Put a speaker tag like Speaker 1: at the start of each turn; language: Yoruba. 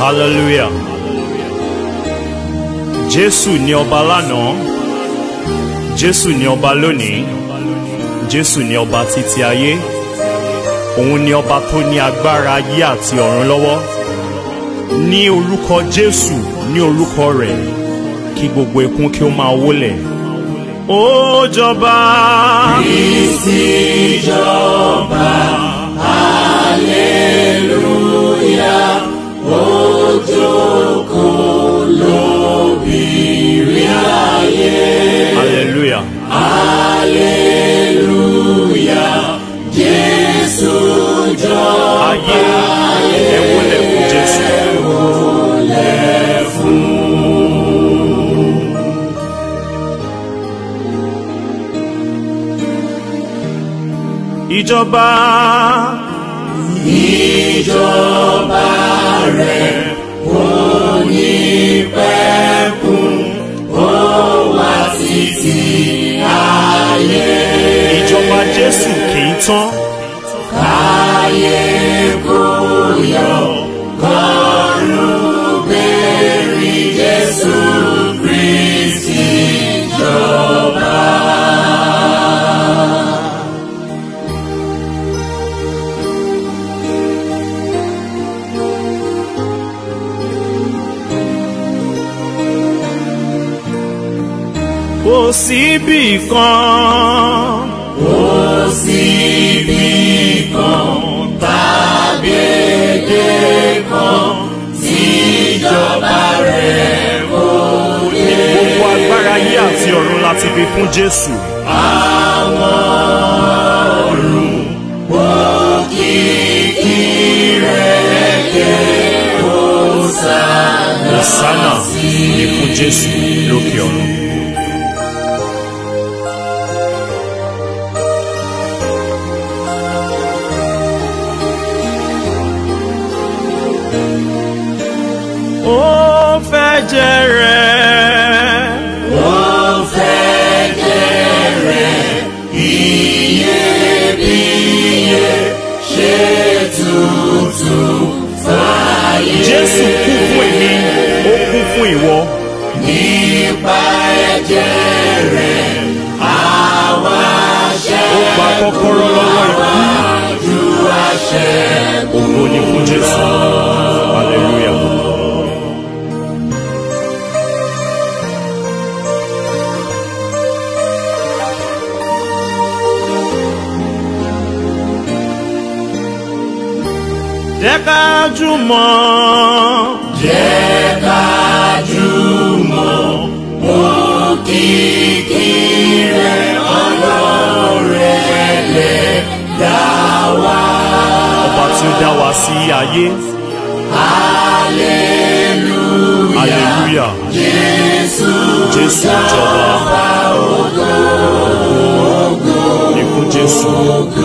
Speaker 1: hallelujah jésù ni ọba lánàá jésù ni ọba lónìí jésù ni ọba títí ayé òun ni ọba tó ní agbára ayé àti ọ̀run lọ́wọ́ ní orúkọ jésù ní orúkọ rẹ̀ kí gbogbo ikún kí ó máa wólẹ̀ ó jọba.
Speaker 2: Kristi jọba, hallelujah, ó jókòó lóbìrí ayé.
Speaker 1: hallelujah.
Speaker 2: Hallelujah, Jésù jọba,
Speaker 1: ayé ẹ wólẹ̀ fún jésù. ìjọba
Speaker 2: ìjọba rẹ̀ kò ní pẹ̀kun, ó wà títí ayé.
Speaker 1: ìjọba jésù kì í tán
Speaker 2: Káyé kó yọ, kọ́run bẹ̀rì Jésù Kristi jọba.
Speaker 1: kò síbì kan
Speaker 2: Kò síbi kan tàbí èdè kan tíjọba rẹ̀ kò dé.
Speaker 1: gbogbo agbára ayé àti ọ̀run láti fi fún jésù
Speaker 2: Àwọn ọ̀run òkìkí rẹ̀ ké Hòsánà.
Speaker 1: hosanna ní fún jésù lókè ọ̀run. ó fẹ́ jẹrẹ
Speaker 2: Ó fẹ́ jẹ́rẹ̀ iyebíye ṣe tutù fàyè.
Speaker 1: jésù kú fún èmi ó kú fún ìwọ
Speaker 2: Nípa ẹ̀jẹ̀ rẹ̀ àwa
Speaker 1: ó gba kọ́kọ́rọ́ lọ́wọ́ ikú
Speaker 2: ṣáájú àṣẹ.
Speaker 1: ògo ni fún jésù hallelujah. jẹ́ ká jùmọ̀
Speaker 2: Jẹ́ ká jùmọ̀ òkìkí rẹ̀ ọlọ́rẹ̀ lẹ̀ dá wa.
Speaker 1: ọba tí ó dá wa sí ayé
Speaker 2: Hallelujah.
Speaker 1: hallelujah
Speaker 2: Jésù
Speaker 1: jésù jọba ní fún jésù.
Speaker 2: ògo